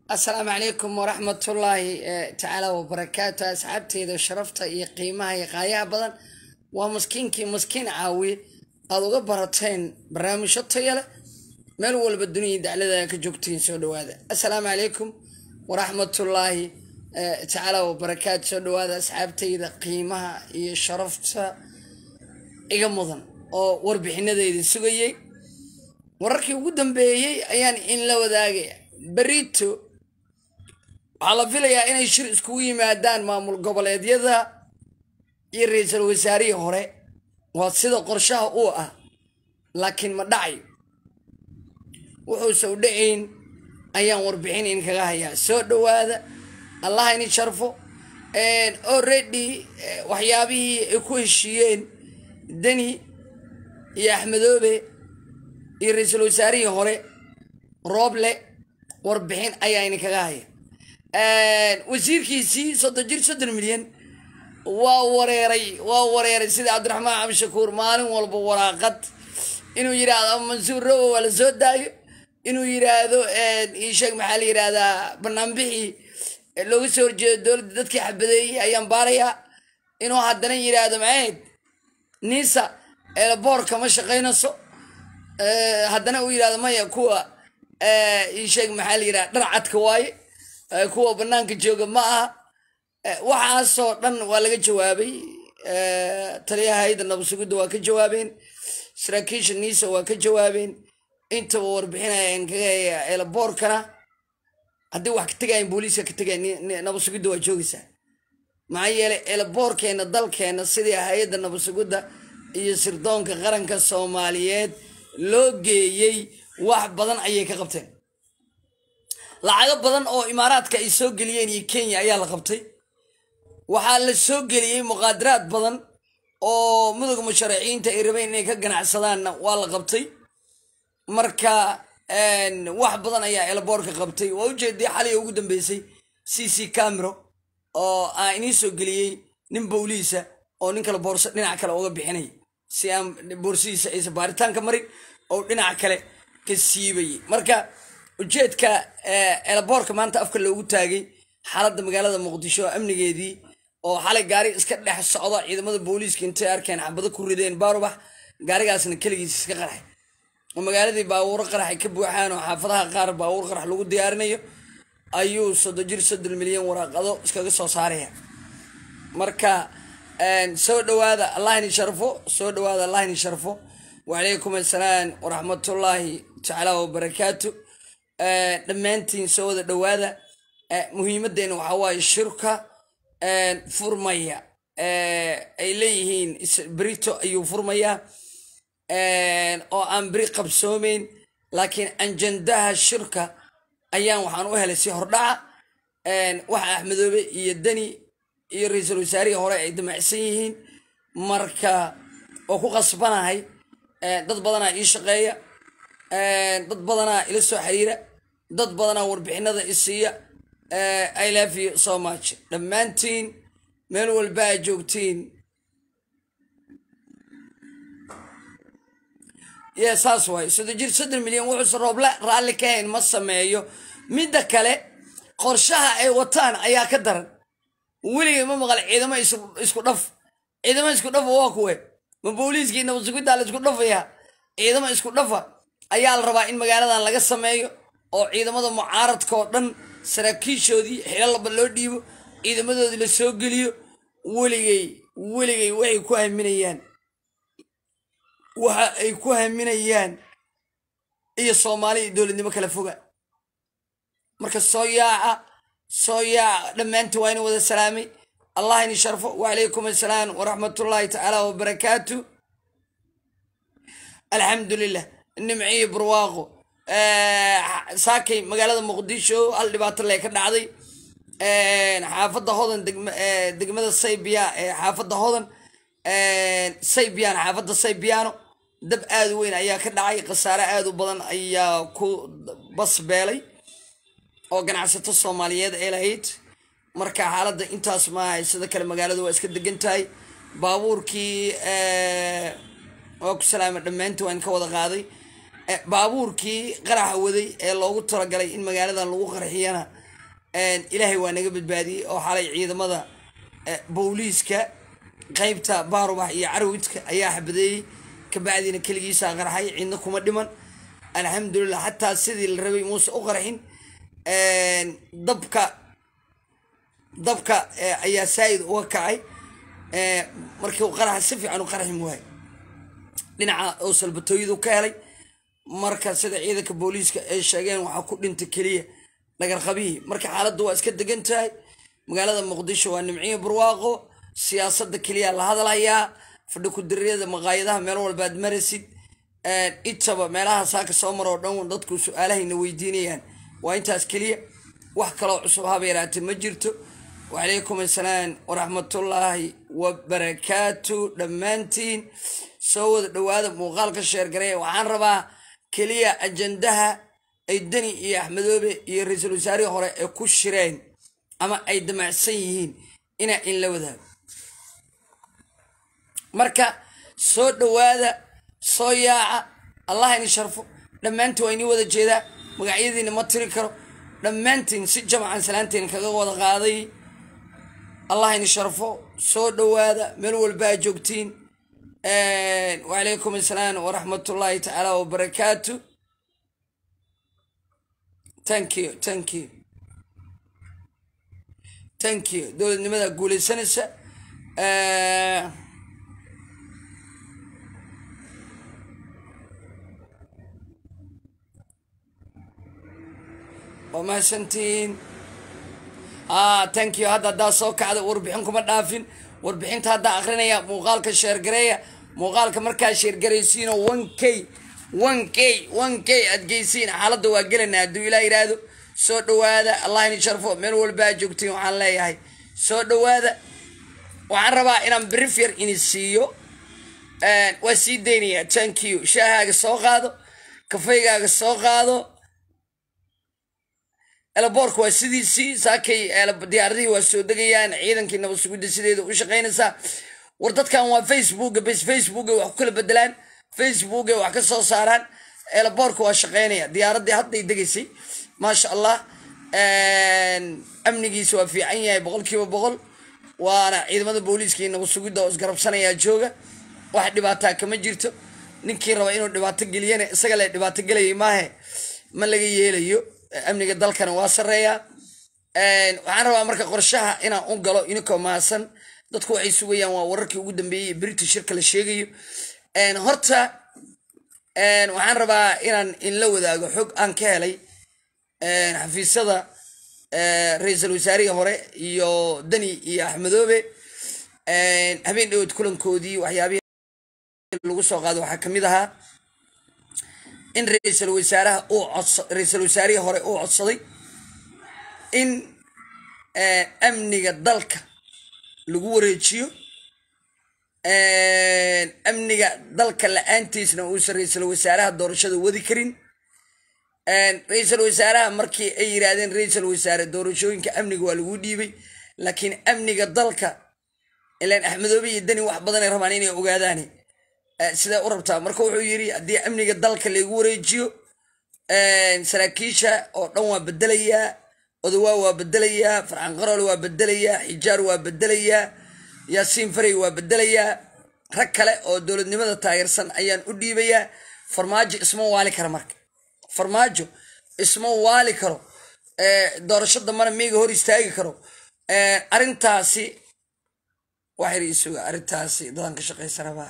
asalaamu calaykum waraxmatullaahi tacaala wabarakaatu asxaabteyda sharafta iyo qiimaha iyo qaayaha badan waa maskiinkii maskiin caawiye aada uga barateen barnaamijyo taya leh meel walba duniyai daclada ka joogtiin soo dhawaada assalaamu calaykum waraxmatullaahi tacaala wabarakaatu soo dhawaada asxaabteyda qiimaha iyo sharafta iga mudan oo warbixinadeeda sugayey wararkii ugu dambeeyey ayaan in la wadaagaya berito waxaa la filayaa inay shir iskugu yimaadaan maamul goboleedyada iyo ra-iisul wasaarihii hore waa sida qorshaha uu ah laakiin ma dhacayo wuxuuse u dhacayn ayaan warbixin in kaga hayaa soo dhawaada allaha ini sharfo already waxyaabihii ay ku heshiiyeen deni iyo axmedoobe iyo ra-iisul wasaarihii hore rooble warbixin ayaa ini kaga haya wasiirkiisii soddon jir soddon milyan waa wareeray waa wareeray sida cabdiraxmaan cabdishakuur maalin walba waraaqad inuu yidhaahdo mansuur robo waa la soo daayo inuu yidhaahdo isheeg maxaa la yidhahdaa banaanbixii looga soo horjeedo dowladda dadkii xabadeeyey ayaan baarayaa inuu haddana yidhaahdo macayd niisa boorka ma shaqaynayso haddana uu yidhahdo maya kuwa isheeg maxaa la yidhahda dhar cadka waaye kuwa banaanka jooga ma aha waxaasoo dhan waa laga jawaabay taliyaha hayda nabadsugidda waa ka jawaabeen saraakiisha niisa waa ka jawaabeen intaba warbixinayaan kaga haya eelaboorkana haddii wax ka tegayan booliiska ka tegaya nabadsugidda waa joogaysaa maxaa yeelay eelaboorkeena dalkeena sidii hay-adda nabadsugidda iyo sirdoonka qaranka soomaaliyeed loo geeyey wax badan ayay ka qabteen lacago badan oo imaaraadka ay soo geliyeen iyo kenya ayaa la qabtay waxaa la soo geliyey muqaadaraad badan oo mudug musharaxiinta ay rabeen inay ka ganacsadaanna waa la qabtay marka wax badan ayaa elaboorka qabtay waa ujeedii xaliga ugu dambeysay c c camero oo aan inii soo geliyey nin bowliisa oo nin kale boorso dhinac kale uga bixinay si aan boorsidiisa aysan baaritaanka marin oo dhinac kale ka siibayay marka ujeedka elaboorka maanta afka loogu taagay xaaladda magaalada muqdisho amnigeedii oo xalay gaari iska dhex socda ciidamada booliiska intay arkeen xabado ku rideen baarubax gaarigaasna keligiis iska qaraxay oo magaaladii baabuuro qaraxay ka buuxaan oo xaafadaha qaar baabuur qarax lagu diyaarinayo ayuu soddon jir soddon milyan waraaqado iskaga soo saaraya marka soo dhawaada allahni sharfo soo dhawaada allahni sharfo wacalaykum assalaam waraxmatullaahi tacaala wabarakaatu dhammaantiin soo wada dhawaada muhiimadeena waxaa waaye shirka furmaya ay leeyihiin brito ayuu furmayaa oo aan beri qabsoomeyn laakiin anjandaha shirka ayaan waxaan u helay si hordhaca waxa axmedoobe iyo deni iyo ra-iisul wasaarihii hore ay damacsan yihiin marka oo ku qasbanahay dad badanaa ii shaqeeya dad badanaa ila soo xiriira dad badanaa warbixinada isiiya i love you so much dhammaantiin meel walba aa joogtiin ye saas waayo soddon jir soddon milyan wuxuuse rooble raalli ka hayn ma sameeyo midda kale qorshaha ay wataan ayaa ka daran weligay ma maqal ciidamo isku dhaf ciidamo isku dhafa waa kuwe ma booliiskii nabadsugiddaa la isku dhafayaa ciidamo isku dhafa ayaa la rabaa in magaaladan laga sameeyo oo ciidamada mucaaradka oo dhan saraakiishoodii xilalaba loo dhiibo ciidamadoodii la soo geliyo weligay weligay waxay ku haminayaan waxa ay ku haminayaan iyo soomaali iyo dowladnimo kala foga marka soo yaaca soo yaaca dhammaantii waa ina wada salaamay allah ini sharfo wacalaykum assalaam waraxmatullaahi tacaala wabarakaatu alxamdu lilah nimciyo barwaaqo saakay magaalada muqdisho hal dhibaato lee ka dhacday xaafadda hodan degmada saybiya xaafadda hodan saybiyan xaafadda saybiyaano dab aada u weyn ayaa ka dhacay khasaare aada u badan ayaa ku basbeelay oo ganacsato soomaaliyeed ay lahayd marka xaaladda intaas maaha sida kale magaalada waa iska degan tahay baabuurkii waa ku salaama dhammaantii waan ka wada qaaday baabuurkii qaraxa waday ee loogu talagalay in magaaladan lagu qarxiyana ilaahay waa naga badbaadiyey oo xalay ciidamada booliiska qeybta baarubax iyo carwidka ayaa xabadeeyey kabacdiina keligiisaa qarxay cidna kuma dhiman alxamdulilah xataa sidii la rabay muuse u qarxin dabka dabka ayaa saa-id uga kacay markii qaraxa si fiican u qarxin waay dhinaca oo salbatooyadu ka helay marka sida ciidanka booliiska ay sheegeen waxaa ku dhintay keliya dhagarqabihii marka xaaladdu waa iska degan tahay magaalada muqdisho waa nimciyo barwaaqo siyaasadda keliya la hadalhayaa fadhi ku-diriyada maqaayadaha meel walbaad marasid itaba meelaha saaka soo maroo dhan dadku su-aalahayna weydiinayaan waa intaas keliya wax kaloo cusub haba yaraatee ma jirto wacalaykum assalaam waraxmatullaahi wabarakaatu dhammaantiin soo wada dhowaada muuqaalka sheergareeya waxaan rabaa keliya ajandaha ay deni iyo axmedoobe iyo ra-iisul wasaarihii hore ee ku shireen ama ay damacsan yihiin inaa in la wadaago marka soo dhowaada soo yaaca allah ini sharfo dhammaantiin waa inii wada jeedaa magacyadiina ma tiri karo dhammaantiin si jamcan salaanteen kaga wada qaaday allah ini sharfo soo dhowaada meel walbaa joogtiin wacalaykum assalaam waraxmatullaahi tacaala wabarakaatu thank you thank you thank you dowladnimada guuleysanaysa waa mahadsantihiin thank you hadda haddaa soo kacda warbixin kuma dhaafin warbixinta haddaa akrinaya muuqaalka sheergareeya muuqaalka markaa sheergaraysiino one k one k one k aad geysiin xaaladda waa gelanaa hadduu ilaa yidhaahdo soo dhowaada allah ini sharfo meel walbaa joogtiin waxaan leeyahay soo dhowaada waxaan rabaa inaan brief yar ini siiyo waa sii daynaya thank you shaahaaga soo qaado kafeygaaga soo qaado elaboorka waa sidiisii saakay diyaaradihii waa soo degayaan ciidankii nabad sugidda sideeda u shaqaynaysaa war dadkan waa facebooka bes facebooka wax ku kala bedelaan facebooka wax ka soo saaraan elaboorka waa shaqaynaya diyaaradii hadday degaysay maasha allah amnigiisa waa fiican yahay boqol kiiba boqol waana ciidamada booliiska iyo nabad sugidda oo isgarabsanayaa jooga wax dhibaataa kama jirto ninkii raba inuu dhibaato geliyana isaga le dhibaato gelayay maahe ma laga yeelayo amniga dalkana waa sareeyaa waxaan rabaa marka qorshaha inaan u galo inikoo maasan dadku waxay sugayaan waa wararkii ugu dambeeyey british shirka la sheegayo horta waxaan rabaa inaan inla wadaago xog aan ka helay xafiisyada ra-iisul wasaarihii hore iyo deni iyo axmedoobe habeen dhawood kulankoodii waxyaabihii lagu soo qaado waxaa kamid ahaa in ra-iisul wasaaraha uu codsa ra-iisul wasaarihii hore uu codsaday in amniga dalka lagu wareejiyo amniga dalka la-aantiisna uusan ra-iisul wasaaraha doorashada wadi karin ra-iisul wasaaraha markii ay yidhaahdeen ra-iisul wasaare doorashooyinka amniga waa lagu dhiibay laakiin amniga dalka ilaan axmedoobe iyo deni wax badanay rabaan inay ogaadaane sidaa u rabtaa marka wuxuu yidhi haddii amniga dalka laygu wareejiyo saraakiisha oo dhan waa bedelayaa odawaa waa bedelayaa farxan qaroole waa bedelayaa xijaar waa bedelayaa yaasiin farey waa bedelayaa rag kale oo dowladnimada taageersan ayaan u dhiibayaa farmaajo isma waali kara marka farmaajo isma waali karo doorasho dambana miiga hor istaagi karo arrintaasi waxayr isuga arrintaasi dadan ka shaqaysa rabaa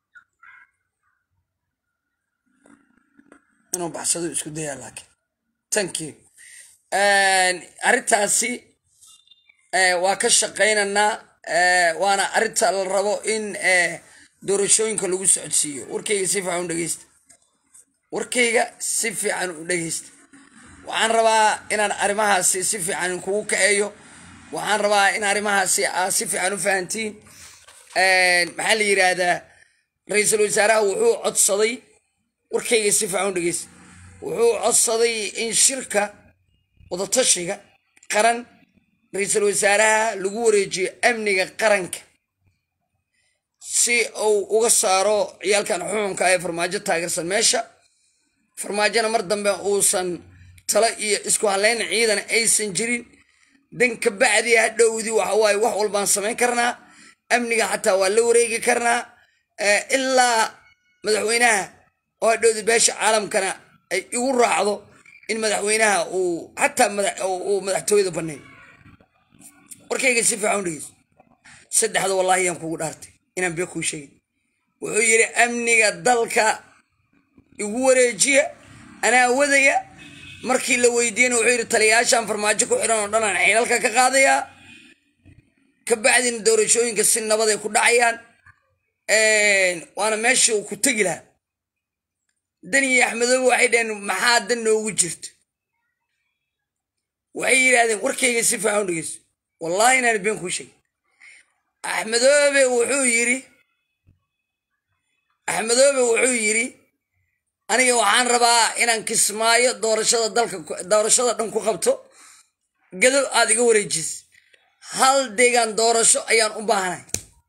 inuu baxsado isku dayaa laakiin thank you arrintaasi waa ka shaqaynaynaa waana arrinta la rabo in doorashooyinka lagu socodsiiyo warkayga si fiican u dhegeysta warkayga si fiican u dhegeysta waxaan rabaa inaan arrimahaasi si fiican kugu kaceeyo waxaan rabaa in arrimahaasi aad si fiican u fahantiin maxaa la yidhaahdaa ra-iisul wasaaraha wuxuu codsaday warkayga si fiican u dhegeysta wuxuu codsaday in shirka wadatashiga qaran ra-iisul wasaaraha lagu wareejiyo amniga qaranka si uu uga saaro ciyaalkan xuxunka ee farmaajo taageersan meesha farmaajona mar dambe uusan talo iyo isku haleyn ciidan aysan jirin dan ka bacdi hadhowdii waxa waaye wax walbaan samayn karnaa amniga xataa waa la wareegi karnaa ilaa madaxweynaha oo hadhowdii beesha caalamkana ay igu raacdo in madaxweynaha uu xataa uu madaxtooyada baneeyo warkayga si fiican u dhegeyso saddexda wallahi yaan kugu dhaartay inaan bee kuu sheegin wuxuu yidhi amniga dalka igu wareejiya anaa wadaya markii la weydiiyena wuxuu yidhi taliyayaashaan farmaajo ku xidhan oo dhan aan xilalka ka qaadayaa ka bacdina doorashooyinka si nabaday ku dhacayaan waana meesha uu ku tegi lahaa dani iyo axmedoobe waxay dhaheen maxaa dan noogu jirta waxay yidhaahdeen warkayga si fiican u dhegeyso wallahi inaan been kuu sheegin axmedoobe wuxuu yidhi axmedoobe wuxuu yidhi aniga waxaan rabaa inaan kismaayo doorashada dalka doorashada dhan ku qabto gado aad iga wareejis hal deegaan doorasho ayaan u baahanay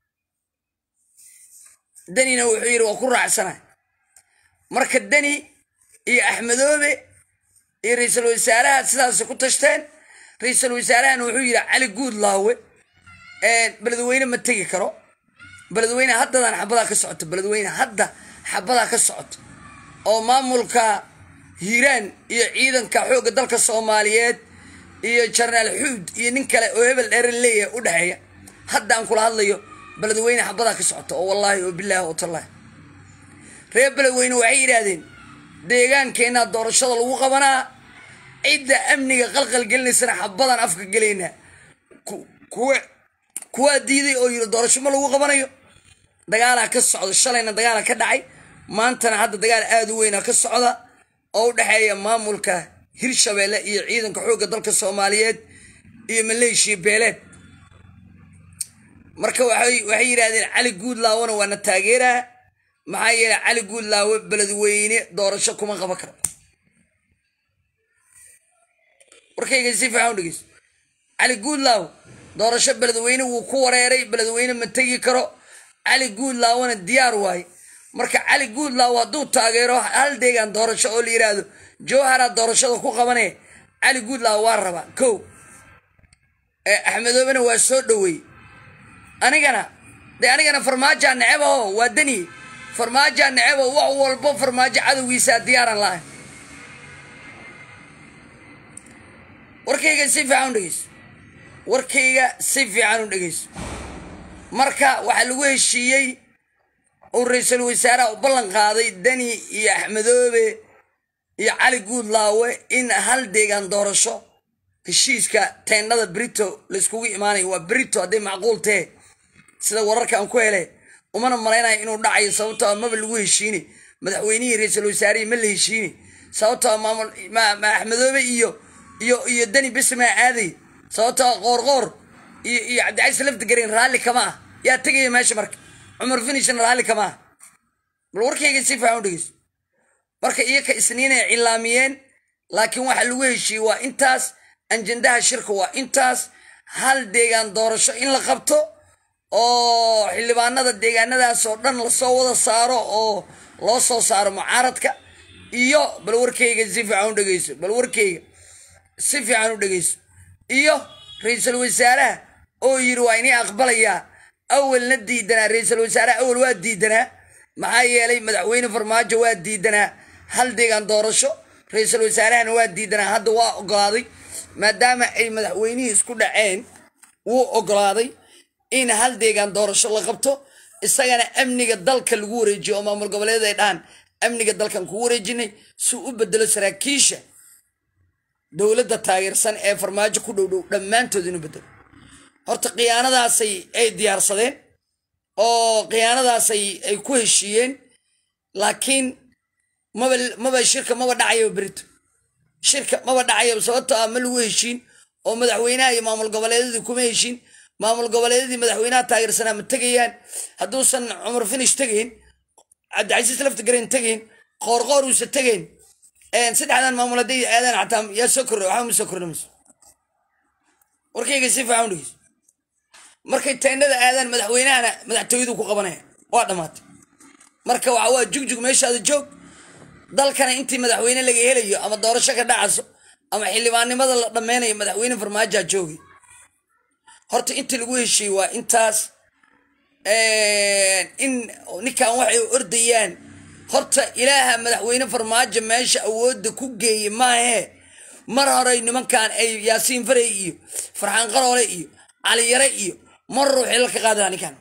danina wuxuu yidhi waa ku raacsanay marka deni iyo axmedoobe iyo ra-iisul wasaaraha sidaas ku tashteen ra-iisul wasaarahana wuxuu yidhi cali guud laawe beledweyne ma tegi karo beledweyne haddadan xabadaa ka socoto beledweyne hadda xabadaa ka socoto oo maamulka hiiraan iyo ciidanka xoogga dalka soomaaliyeed iyo jarnaal xuud iyo nin kale oo hebel dheeran leeyahay u dhexeeya hadda aan kula hadlayo beledweyne xabadaa ka socoto oo wallaahi oo bilaahi oo tallaahi reer beledweyne waxay yidhaahdeen deegaankeenna doorashada lagu qabanaa cidda amniga qalqal gelinaysana xabadaan afka gelaynaa kuwa kuwaa diiday oo yidhi doorasho ma lagu qabanayo dagaalaa ka socda shalayna dagaala ka dhacay maantana hadda dagaal aada u weynaa ka socda oo u dhexeeya maamulka hirshabeelle iyo ciidanka xoogga dalka soomaaliyeed iyo maleeshiya beeleed marka waxay yidhaahdeen cali guudlaawona waana taageeraa maxaa yeelay cali guudlaawe beledweyne doorasho kuma qaban karo warkayga si fiican u dhegeyso cali guudlaaw doorasho beledweyne wuu ku wareeray beledweyne ma tegi karo cali guudlaawona diyaar waaye marka cali guudlaaw hadduu taageero hal deegaan doorasho oo la yidhaahdo jowhara doorashada ku qabanee cali guudlaaw waa rabaa kow axmedoobena waa soo dhoweey anigana dee anigana farmaajaa necebaho waa dani farmaajaa necebo wax walbo farmaajo cadowgiisaa diyaaran lahay warkayga si fiican u dhegeyso warkayga si fiican u dhegeyso marka waxaa lagu heshiiyey uu ra-iisul wasaaraha u ballan qaaday dani iyo axmedoobe iyo cali guudlaawe in hal deegaan doorasho heshiiska teendhada brito layskugu imaanayo waa brito hadday macquul tahe sida wararka aan ku hele umana malaynayo inuu dhacayo sababtoo a maba lagu heshiine madaxweynihii ra-iisul wasaarihii ma la heshiine sababtoo a maamul ma axmedoobe iyo iyo iyo dani bismaa aaday sababtoo a qoorqoor iyo iyo cabdicais lafdigareen raalli kama ah yaa tegaya meesha marka cumar finishna raalli kama ah bal warkayga si fiican u dhegeyso marka iyoka isniinay cilaamiyeen laakiin waxa lagu heshiiyey waa intaas anjendaha shirka waa intaas hal deegaan doorasho in la qabto oo xildhibaanada deegaanadaas oo dhan lasoo wada saaro oo loo soo saaro mucaaradka iyo bal warkayga si fiican u dhegeyso bal warkayga si fiican u dhegeyso iyo ra-iisul wasaaraha oo yidhi waa inay aqbalayaa awalna diidanaa ra-iisul wasaaraha awal waa diidanaa maxaa yeelay madaxweyne farmaajo waa diidanaa hal deegaan doorasho ra-iisul wasaarahana waa diidanaa hadda waa ogolaaday maadaama ay madaxweynihii isku dhaceen wuu ogolaaday in hal deegaan doorasho la qabto isagana amniga dalka lagu wareejiyo oo maamul goboleed ay dhahaan amniga dalkan kugu wareejinay si u bedelo saraakiisha dowladda taageersan ee farmaajo ku dhowdhow dhammaantood inuu bedelo horta khiyaanadaasay ay diyaarsadeen oo khiyaanadaasay ay ku heshiiyeen laakiin maba maba shirka maba dhacayo berito shirka maba dhacayo sababtoo ah ma lagu heshiin oo madaxweynaha iyo maamul goboleedyadii kuma heshiin maamul goboleedyadii madaxweynaha taageersanaa ma tegayaan hadduusan cumar finish tegayn cabdicasiis laftigareen tegayn qoorqoor uusa tegayn saddexdan maamul hadday aadaan xataa yaa soo kordha waxba ma soo kordhamayso warkayga si fiican u dhegeyso markay teendhada aadaan madaxweynahana madaxtooyadu ku qabanaya waa dhammaatay marka waxa waa jugjug meeshaada joog dalkana intii madaxweyne laga helayo ama doorasho ka dhacaso ama xildhibaannimada la dhammeynayo madaxweyne farmaajaa joogay horta intii lagu heshiiyey waa intaas in ninkan waxay ordayaan horta ilaaha madaxweyne farmaajo meesha awoodda ku geeyey maahee mar horey nimankan ay yaasiin farey iyo farxaan qaroole iyo caliyare iyo mar hore xilalka qaadi lahaa ninkan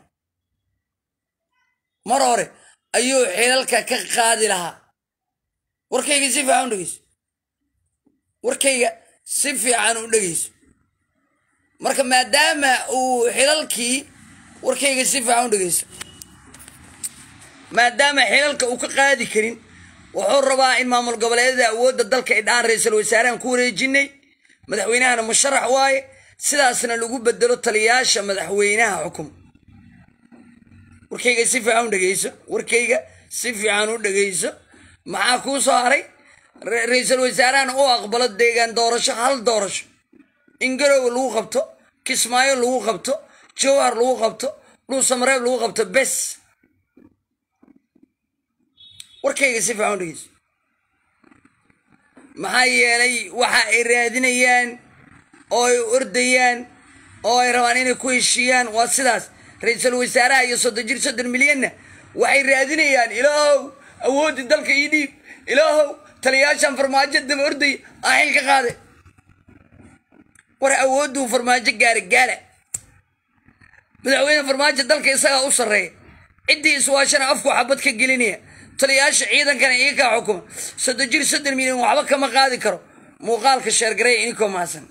mar hore ayuu xilalka ka qaadi lahaa warkayga si fiican u dhegeyso warkayga si fiican u dhegeyso marka maadaama uu xilalkii warkayga si fiican u dhegeyso maadaama xilalka uu ka qaadi karin wuxuu rabaa in maamul goboleedyada awoodda dalka ay dhahaan ra-iisul wasaarahan ku wareejinay madaxweynahana musharax waaye sidaasna lagu bedelo taliyaasha madaxweynaha xukum warkayga si fiican u dhegeyso warkayga si fiican u dhegeyso maxaa kuu soo haray ra-iisul wasaarahana u aqbalo deegaan doorasho hal doorasho in garowe lagu qabto kismaayo lagu qabto jowhar lagu qabto dhuusamareeb lagu qabto bes warkayga si fiican u dhegeyso maxaa yeelay waxa ay raadinayaan oo ay ordayaan oo ay rabaan inay ku heshiiyaan waa sidaas ra-iisul wasaaraha iyo soddon jir soddon milyanna waxay raadinayaan ilaahow awooddii dalka ii dhiib ilaahow taliyaashan farmaajo daba ordaya aan xil ka qaade war awoodduu farmaajo gaara gaara madaxweyne farmaajo dalka isagaa u sarreeya ciddii iswaashana afku xabad ka gelinaya taliyaasha ciidankana iga kaa xukuma soddon jir soddon milyan waxba kama qaadi karo muuqaalka sheergareya inikoo maasan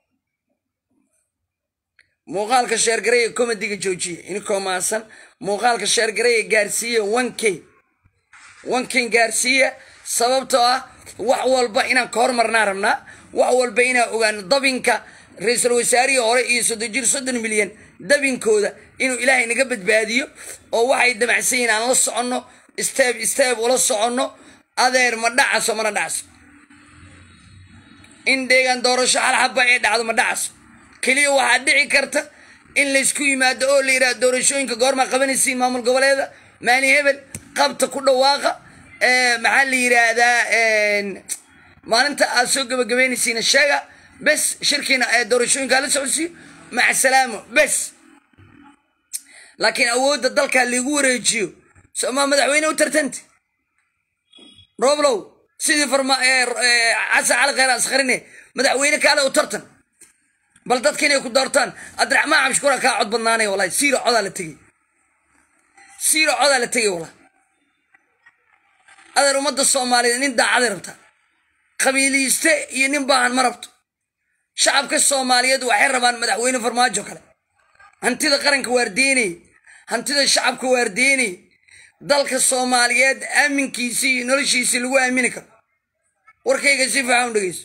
muuqaalka sheergareya comediga joojiya inikoo maasan muuqaalka sheergareya gaarsiiya one k one k gaarsiiya sababtoo ah wax walba inaan ka hormarnaa rabnaa wax walba inaan ogaano dabinka ra-iisul wasaarihii hore iyo soddon jir soddon milyan dabinkooda inuu ilaahay naga badbaadiyo oo waxay damacsan yihin aan la soconno steeb steeb ula soconno adeer ma dhacaso mana dhacaso in deegaan doorasho hal xaba ee dhacdo ma dhacaso keliya waxaa dhici karta in laysku yimaado oo la yidhaha doorashooyinka goormaa qabanaysiin maamul goboleeda maalin hebel qabta ku dhawaaqa maxaa la yidhaahdaa maalinta aad soo gabagabeynaysiina sheega bes shirkiina doorashooyinkaa la socodsiiyo maca salaamo bes laakiin awoodda dalkaa laigu wareejiyo somaa madaxweyne u tartanta roblow sidii xasan cali kheyr askarine madaxweyne kaale u tartan bal dadka inay ku doortaan abdiraxmaan cabshikuura kaa cod badnaanay walahi siiro codaa la tegey siiro codaa la tegay walahi adeer ummadda soomaaliyeed nin daacaday rabtaa qabiiliiste iyo nin baahan ma rabto shacabka soomaaliyeed waxay rabaan madaxweyne farmaajo kale hantida qaranka waardeynay hantida shacabka waardeynay dalka soomaaliyeed aaminkiisii iyo noloshiisii lagu aamini karo warkayga si fiican u dhegeyso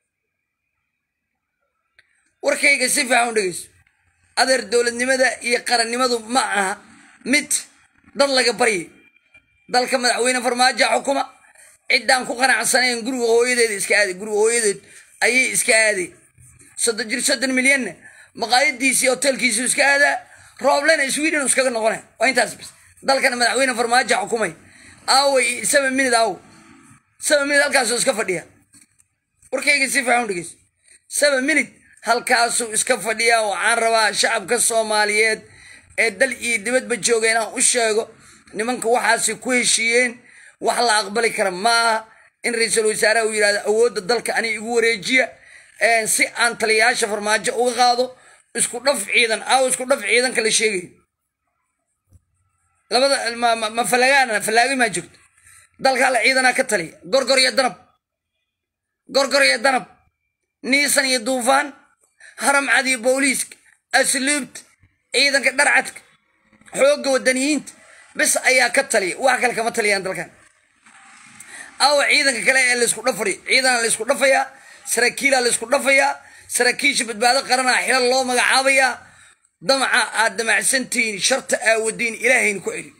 warkayga si fiican u dhegeyso adeer dowladnimada iyo qarannimadu ma aha mid dad laga baryayo dalka madaxweyne farmaajo xukuma ciddaan ku qanacsanayn guriga hooyadeeda iska aaday guriga hooyadeed ayay iska aaday soddon jir soddon milyanna maqaayadiisii hotelkiisii iska aadaa rooblena sweden iskaga noqonay waa intaas bis dalkana madaxweyne farmaajo xukumay aaway seven minute aaw seven minute halkaasuu iska fadhiya warkayga si fiican u dhegeyso seven minute halkaasuu iska fadhiyaa waxaan rabaa shacabka soomaaliyeed ee dal iyo dibadba jooga inaan u sheego nimanka waxaasi ku heshiiyeen wax la aqbali kara ma aha in ra-iisul wasaaraha uu yidhahdo awoodda dalka ani igu wareejiya si aan taliyayaasha farmaajo uga qaado isku dhaf ciidan aaw isku dhaf ciidanka la sheegayo labada ma falagaana falaagi maa joogto dalka alla ciidanaa ka taliya gorgor iyo danab gorgor iyo danab niisan iyo duufaan haramcad iyo booliiska asluubta ciidanka dharcadka xoogga wadaniyiinta bis ayaa ka taliya wax kale kama taliyaan dalkan aawa ciidanka kale ee laysku dhafari ciidana laysku dhafayaa saraakiila laysku dhafayaa saraakiisha badbaado qaranaa xilal loo magacaabayaa damaca aad damacsantihiin sharta aawadiin ilaahayna ku celi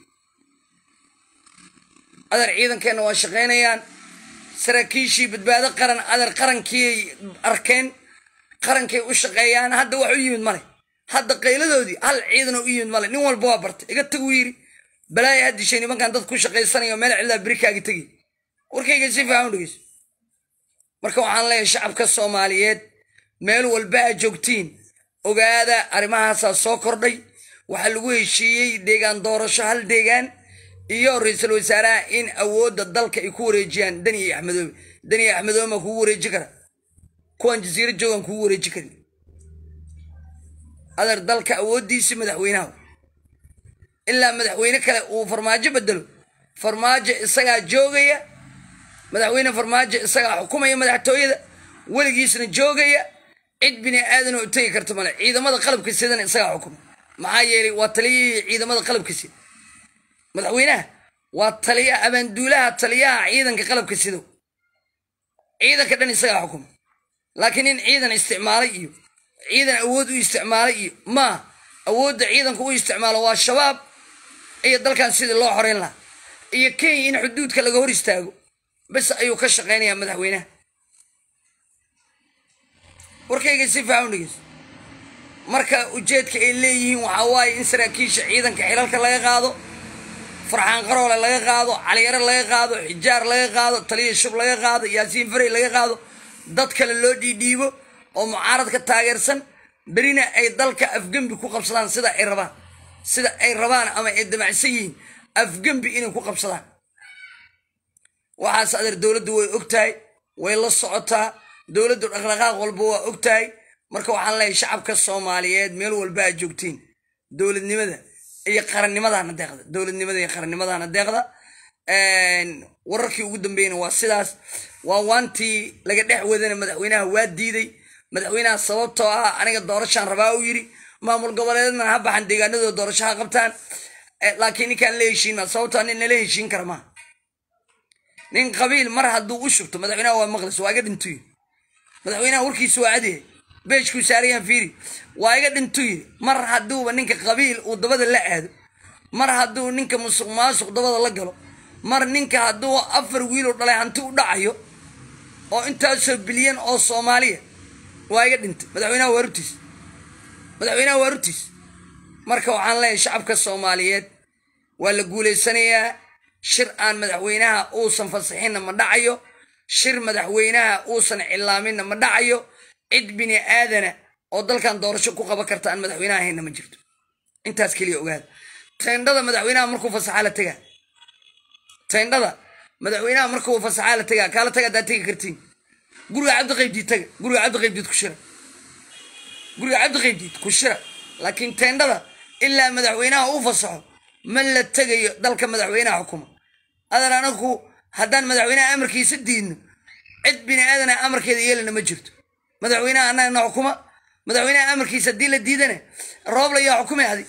adeer ciidankeenna waa shaqaynayaan saraakiishii badbaado qaran adeer qarankiiay arkeen qarankay u shaqeeyaan hadda wax u yimid male hadda qayladoodii hal ciidan oo u yimid male nin walba waa bartay iga taguu yidhi balaaya ha dishay nimankan dad ku shaqaysanayo meel cildaa berikaaga tegi warkayga si fiican u dhegeyso marka waxaan leeyahay shacabka soomaaliyeed meel walba aad joogtiin ogaada arrimahaasaa soo kordhay waxaa lagu heshiiyey deegaan doorasho hal deegaan iyo ra-iisul wasaaraha in awoodda dalka ay ku wareejiyaan dani iyo axmedoobe dani iyo axmedoobe maa kugu wareeji kara kuwan jasiiro joogaan kugu wareeji karin adeer dalka awooddiisii madaxweynaha ilaa madaxweyne kale uu farmaajo bedelo farmaajo isagaa joogaya madaxweyne farmaajo isagaa xukumaya madaxtooyada weligiisna joogaya cid bini aadan oo tegi karta male ciidamada qalabka sidana isagaa xukuma maxaa yeelay waa taliyihii ciidamada qalabka sida madaxweynaha waa taliya abaanduulaha taliyaha ciidanka qalabka sido ciidanka dhan isagaa xukuma laakiin in ciidan isticmaalay iyo ciidan awood u isticmaalay iyo maa awoodda ciidanka u isticmaalo waa shabaab iyo dalkan sidii loo xoreyn lahaa iyo kenya in xuduudka laga hor istaago bes ayuu ka shaqaynayaa madaxweynaha warkayga si fiican u dhegeyso marka ujeedka ay leeyihiin waxaa waaye in saraakiisha ciidanka xilalka laga qaado farxaan qaroole laga qaado caliyare laga qaado xijaar laga qaado taliya shub laga qaado yaasiin farey laga qaado dad kale loo dhiidhiibo oo mucaaradka taageersan berina ay dalka afgembi ku qabsadaan sida ay rabaan sida ay rabaan ama ay damacsan yihiin afgembi inay ku qabsadaan waxaas adeer dowladdu way ogtahay way la socotaa dowladdu dhaqdhaqaaq walba waa ogtahay marka waxaan leeyahay shacabka soomaaliyeed meel walba aad joogtiin dowladnimada iyo qarannimadaana deeqda dowladnimada iyo qarannimadaana deeqda wararkii ugu dambeeyna waa sidaas waa waantii laga dhex wadana madaxweynaha waa diiday madaxweynaha sababtoo ah aniga doorashaan rabaa uu yidhi maamul goboleedna ha baxan deegaanadooda doorasho ha qabtaan laakiin ninkaan la heshiin ma sababtoo nin nala heshiin kara maaha nin qabiil mar hadduu u shubto madaxweynaha waa maqlis waa iga dhintu yiri madaxweynaha warkiisa waa cadyahay beejkuu saarayaan fiiri waa iga dhintu yiri mar hadduuba ninka qabiil uu dabada la aado mar hadduu ninka musuq maasuq dabada la galo mar ninka hadduu afar wiiloo dhalay hanti u dhacayo oo intaasoo bilyan oo soomaaliya waa iga dhintay madaxweynaha waa rutiis madaxweynaha waa rutiis marka waxaan leeyahay shacabka soomaaliyeed waa la guulaysanayaa shir aan madaxweynaha uusan fasaxinna ma dhacayo shir madaxweynaha uusan cilaaminna ma dhacayo cid bini aadana oo dalkan doorasho ku qaban karta aan madaxweynaha hayna ma jirto intaas keliya ogaada tendhada madaxweynaha markuu fasaxaa la tegaa tendhada madaxweynaha markuu fasaxaa la tegaa kaala taga haddaad tegi kartiin guriga cabdi qaybdiid taga guriga cabdi qaybdiid ku shira guriga cabdi qaybdiid ku shira laakiin tendhada ilaa madaxweynaha uu fasaxo ma la tegayo dalka madaxweynaha xukuma adan anagu haddaan madaxweynaha amarkiisa diidno cid bini aadana amarkeeda yeelana ma jirto madaxweynaha annaga na xukuma madaxweynaha amarkiisa haddii la diidana roobla yaa xukumay adi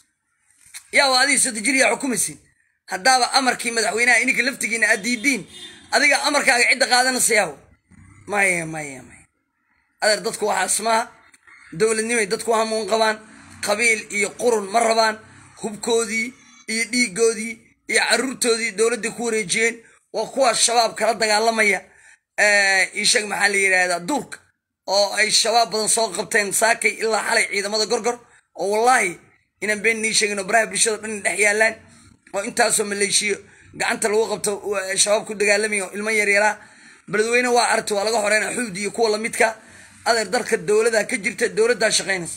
yaa adii soddon jir yaa xukumaysin haddaaba amarkii madaxweynaha ininka laftigiina aad diidiin adiga amarkaaga cidda qaadanaysayaa maya maya maya adeer dadku waxaas maaha dowladnimay dadku hamuun qabaan qabiil iyo qurun ma rabaan hubkoodii iyo dhiigoodii iyo caruurtoodii dowladday ku wareejiyeen waa kuwaas shabaab kala dagaalamaya isheeg maxaa la yidhaahdaa duurka oo ay shabaab badan soo qabteen saakay ilaa xalay ciidamada gorgor oo wallaahi inaan been nii sheegino baraha bulshada dhan dhex yaalaan oo intaasoo maleeshiyo gacanta lagu qabto shabaab ku dagaalamaya oo ilmo yaryaraa beledweyne waa arti waa laga horeyna xuud iyo kuwa lamidka adeer dalka dowlada ka jirta dowladdaa shaqaynaysa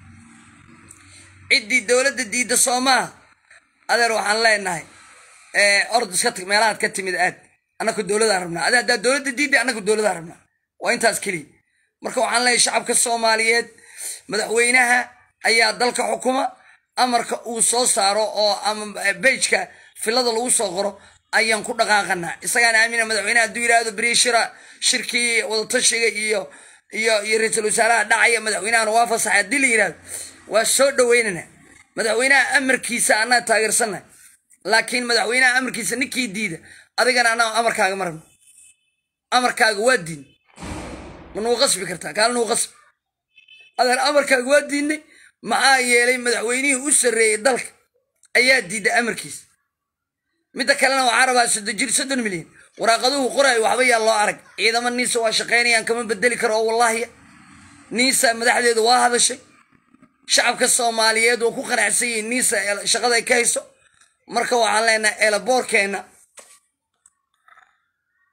ciddii dowladda diidda soomaa adeer waxaan leenahay ord iska tag meelahaad ka timid aad annaku dowladaan rabnaa ade haddaa dowladda diidda annaku dowladaan rabnaa waa intaas keliya marka waxaan leeyahay shacabka soomaaliyeed madaxweynaha ayaa dalka xukuma amarka uu soo saaro oo ama bejka filada lagu soo qoro ayaan ku dhaqaaqanaa isagaan aamina madaxweynaha hadduu yidhaahdo beri shira shirkii wadatashiga iyo iyo iyo ra-iisul wasaaraha dhacaya madaxweynahana waa fasaxay haddii la yidhahdo waa soo dhaweynana madaxweynaha amarkiisa anaa taageersana laakiin madaxweynaha amarkiisa ninkii diida adigana anaa amarkaaga marabno amarkaaga waa diin ma nuu qasbi kartaa kaala nuu qasbi adeer amarkaaga waa diidnay maxaa yeelay madaxweynihii u sarreeyey dalka ayaa diiday amarkiisa midda kalena waxaa rabaa soddon jir soddon milyan waraaqaduhu qoraay waxba yaa loo arag ciidamo niisa waa shaqaynayaan kama bedeli karo oo wallaahiya niisa madaxdeedu waa hadashay shacabka soomaaliyeed waa ku qanacsan yihiin niisa shaqada ay ka hayso marka waxaan leenahay eelaboorkeenna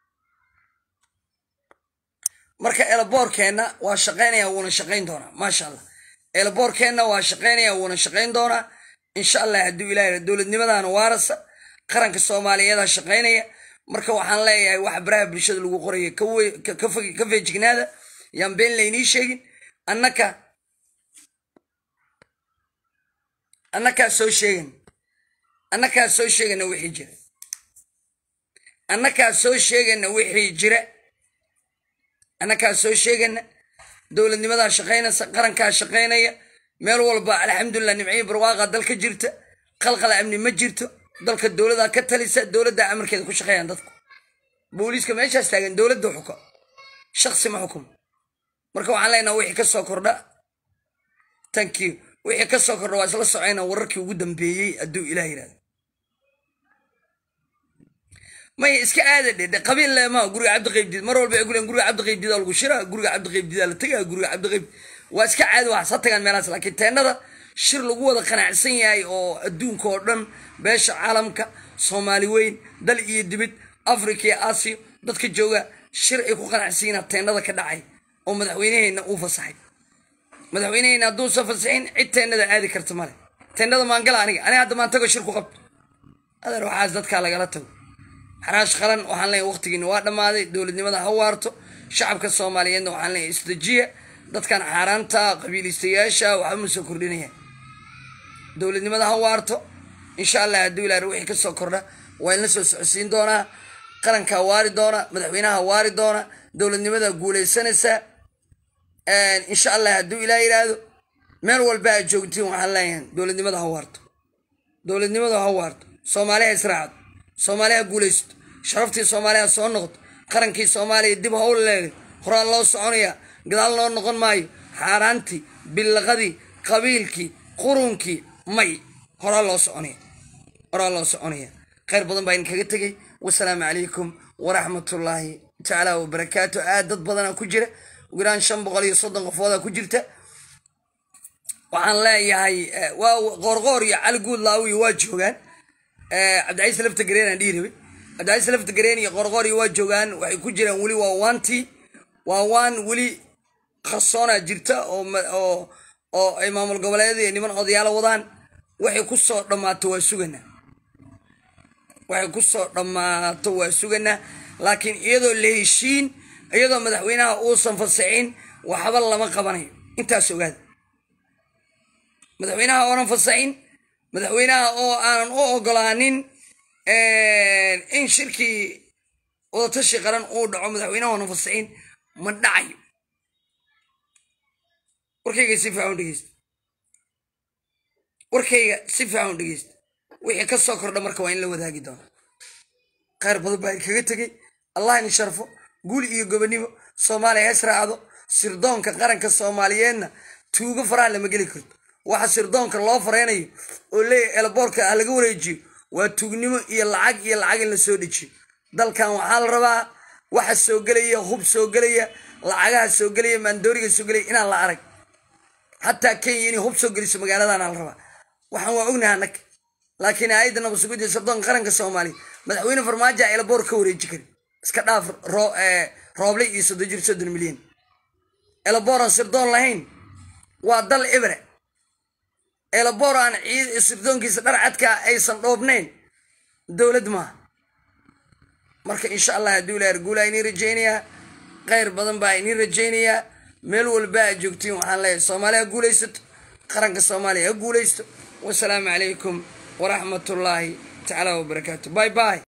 marka elaboorkeenna waa shaqaynaya wuuna shaqayn doonaa maasha allah elaboorkeenna waa shaqaynaya wuuna shaqayn doonaa insha allah hadduu ilaah dowladnimadaana waarasa qaranka soomaaliyeeda shaqaynaya marka waxaan leeyahay waxa baraha bulshada lagu qoraya ka feejignaada yaan been laynii sheegin annaka annakaa soo sheegan annakaa soo sheegana wixii jira annakaa soo sheegana wixii jira annakaa soo sheegana dowladnimadaa shaqaynaysa qarankaa shaqaynaya meel walba alxamdulilah nimciyi barwaaqa dalka jirta qalqala amni ma jirto dalka dowladaa ka talisa dowladdaa amarkeeda ku shaqeeyaan dadku booliiska meeshaas taagan dowladda xuka shaksi ma xukum marka waxaan leenaha wixii ka soo kordha thank you wixii ka soo kordha waa isla socayna wararkii ugu dambeeyey hadduu ilaah yidhahdo may iska aada dhe qabiil leema guriga cabdiqaybdiid mar walba ay ku leen guriga cabdiqaybdiida lagu shiraa guriga cabdiqaybdiida la tagaa guriga cabdiqayb waa iska caadi wax sa tagaan meelahaas laakiin teennada shir lagu wada qanacsan yahay oo adduunka oo dhan beesha caalamka soomaali weyn dal iyo dibid africa iyo aasiya dadka jooga shir ay ku qanacsan yihiin teennada ka dhacay oo madaxweyneheenna uu fasaxay madaxweyneheenna hadduusan fasaxin cid teennada aadi karta male teennada maangala aniga aniga hadda maan tago shir ku qabto adeer waxaas dadkaa lagala tago xaraash qaran waxaan leeyahay waqtigiina waa dhammaaday dowladnimada ha waarto shacabka soomaaliyeedna waxaan leeyahay isdajiya dadkan xaaraanta qabiilistayaasha waxba ma soo kordhinaya dowladnimada ha waarto insha allah hadduu ilaah wixii ka soo kordha waa inla soo socodsiin doonaa qarankaa waari doona madaxweynaha waari doona dowladnimada guulaysanaysa insha allah hadduu ilaah yidhaahdo meel walba aad joogtiin waxaan leeyahay dowladnimada ha waarto dowladnimada ha waarto soomaaliha israacdo soomaaliha guulaysto sharaftii soomaaliya soo noqdo qarankii soomaaliya dib hawl leeday horaan loo soconaya gadaal loo noqon maayo xaaraantii billaqadii qabiilkii qurunkii may horaa loo soconaya horaa loo soconaya khayr badan baa idinkaga tegay wasalaamu calaykum waraxmatullaahi tacaala wabarakaatu aad dad badanaa ku jira ugu yaraan shan boqol iyo soddon qofoodaa ku jirta waxaan leeyahay waa qoorqoor iyo cali guud laawiyo waa joogaan cabdicaiis lafta gareenaan dhihi rabay cabdicaiis lafta gareen iyo qorqooriyo waa joogaan waxay ku jiraan weli waa waantii waa waan weli khasoonaa jirta oo oo ay maamul goboleed iyo niman odayaalo wadaan waxay ku soo dhammaato waa suganaa waxay ku soo dhammaato waa suganaa laakiin iyadoo la heshiin iyadoo madaxweynaha uusan fasaxin waxba lama qabanayo intaas ogaada madaxweynaha oonan fasaxin madaxweynaha oo aanan u ogolaanin in shirkii wadatashi qaran uu dhaco madaxweynaha oonan fasaxin ma dhacayo warkayga si fiican u dhegeysta warkayga si fiican u dhegeysta wixii ka soo kordha marka waa in la wadaagi doona khayr badan baa kaga tegey allah in sharfo guul iyo gobonimo soomaaliya hees raacdo sirdoonka qaranka soomaaliyeedna tuugo faraha lama geli karto waxa sirdoonka loo fareynayo oo leeyahy elboorka ah laga wareejiyo waa tuugnimo iyo lacag iyo lacag in la soo dejiyo dalkan waxaa la rabaa waxa soo gelaya hub soo gelaya lacagaha soo gelaya maandooriga soo gelaya inaan la arag xataa kenya inay hub soo geliso magaaladana la rabaa waxaan waa ognaha annaga laakiin aayadda nabadsugudiya sirdoonka qaranka soomaaliya madaxweyne farmaajo a elboor ka wareeji karin iska dhaaf rooble iyo soddon jir soddon milyan elboor aan sirdoon lahayn waa dal ibre elabor aan ciid sirdoonkiisa dhar cadka aysan dhoobnayn dowlad maaha marka insha allah hadduu ilaah guulaa inii rajaynayaa khayr badan baa inii rajaynayaa meel walba aad joogtiin waxaan leeyahay soomaaliya ha guulaysato qaranka soomaaliya ha guulaysto wasalaamu calaykum waraxmatullaahi tacaala wabarakaatu bay bay